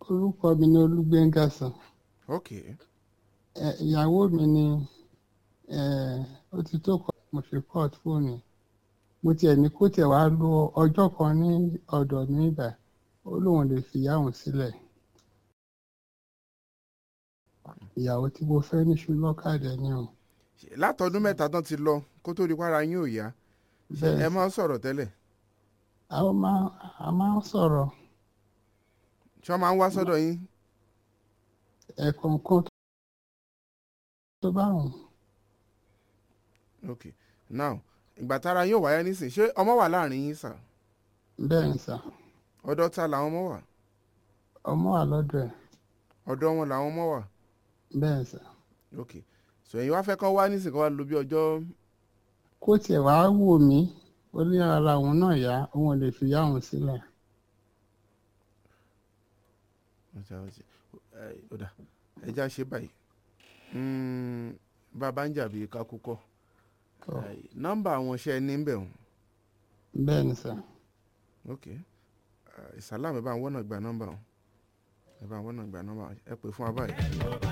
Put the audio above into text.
orúkọ mi ni olúgbéngà sàn ok ẹ ìyàwó mi ni ẹ ó ti tó kọ mo fi court fóònù mo tiẹ̀ ní kó tiẹ̀ wá lo ọjọ́ kan ní ọ̀dọ̀ mi ibà ó lóun lè fi ìyá òun sílẹ̀ ìyàwó tí mo fẹ́ ní ṣùlọ́kàdé ni o látọdún mẹ́ta tán ti lọ kó tó di para yín ò yá ṣé ẹ bẹ́ẹ̀ máa ń sọ̀rọ̀ tẹ́lẹ̀ a ó máa a máa ń sọ̀rọ̀ ṣé wọ́n máa ń wá sọ́dọ̀ yín ẹ̀ẹ̀kọ̀ọ̀kan tó bá wùn ok now ìgbà tára yín ò wáyé nísìn ṣé ọmọ wà láàrin yín sà bẹ́ẹ̀ ni sà ọ̀dọ̀ ta làwọn ọmọ wà ọmọ wà lọ́dọ̀ ẹ̀ ọ̀dọ̀ wọn làwọn ọmọ wà bẹ́ẹ̀ ni sà ok so ẹ̀yin wá fẹ́ kán wá nísìn kán wá lò bí ọjọ́ kó tiẹ̀ wá wò mí ó ní ara òun náà yá òun ò lè fi ìyá òun sílẹ̀ ọjà ọjà ẹ ọ̀dà ẹja ṣe báyìí Mm, bàbá ń jàbí kakúkọ Tọ́. nọ́mbà àwọn iṣẹ́ ní bẹ̀ wọ́n bẹ́ẹ̀ ni sà ok ìsàlámù ẹ bá ń wọ́nà gba nọ́mbà wọn ẹ bá ń wọ́nà gba nọ́mbà wọn ẹ pè fún wa báyìí.